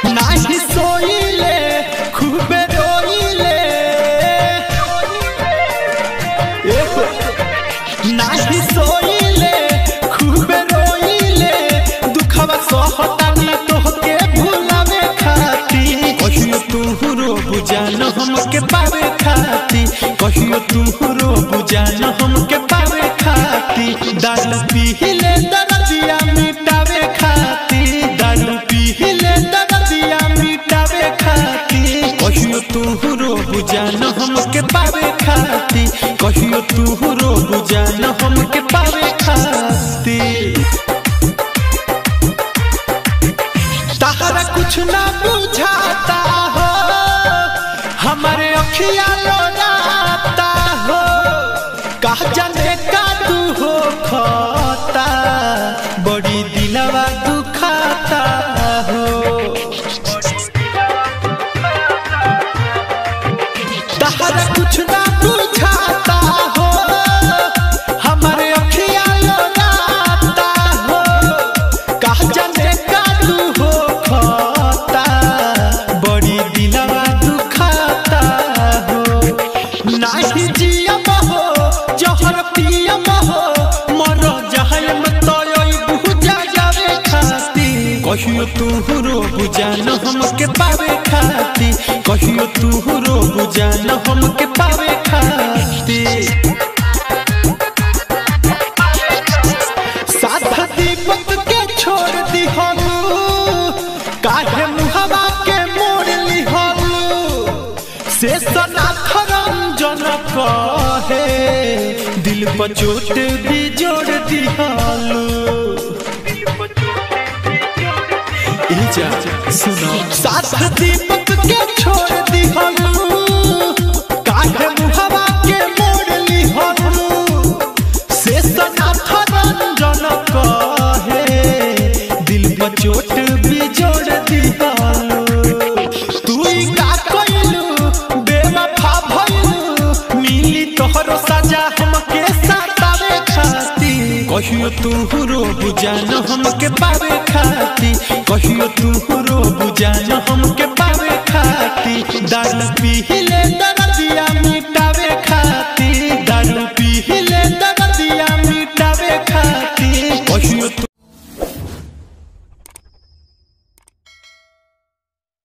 नाही सोइले खूबे रोइले एहो, नाही सोइले खूबे रोइले दुखवा सहतानी तोहके भुलावे खाती कहियो तू रो बुझान हमके पावे खाती कहियो तू रो बुझान हमके पावे खाती दारू पीले दर्दिया मिटावे खाती दारू पीले दर्दिया मिटावे खाती कहियो तू रो बुझान हमके पावे खाती कहियो तू रो बुझान हमके पावे खाती तहरा कुछ ना बुझाता हो हमारे अखिया लोराता हो कहा जाने का तू हो खाता बड़ी दिलवा दुखाता हो तहरा कुछ ना बुझाता हो हमारे अखिया लोराता हो कहा जाने का तू हो खाता बड़ी दिलवा दुखाता हो नाही जियम हो जहर पियम हो मर जहम तोय बुझा जावे खाती कहियो तू रो बुझान हमके पावे खाती कहियो तू रो बुझान हमके पावे खाती साधा दीपक के छोड़ दी हम काहे मुहवा के मोड़ ली हम से सनाथ रंजन कहे दिल पर चोट भी जोड़ दी सुनो साथ दीपक के छोड़ दी हम काहे मुहवा के मोड़ ली हम से सनाथ रंजन कहे दिल पर चोट भी जोड़ दिहालो तू ही का कइलू बेवफा भइलू मिली तोहरो सजा हमके सतावे खाती कहियो तू रो बुझान हमके पावे खाती कहियो तू रो बुझान हमके पावे खाती दारू पीले दर्दिया में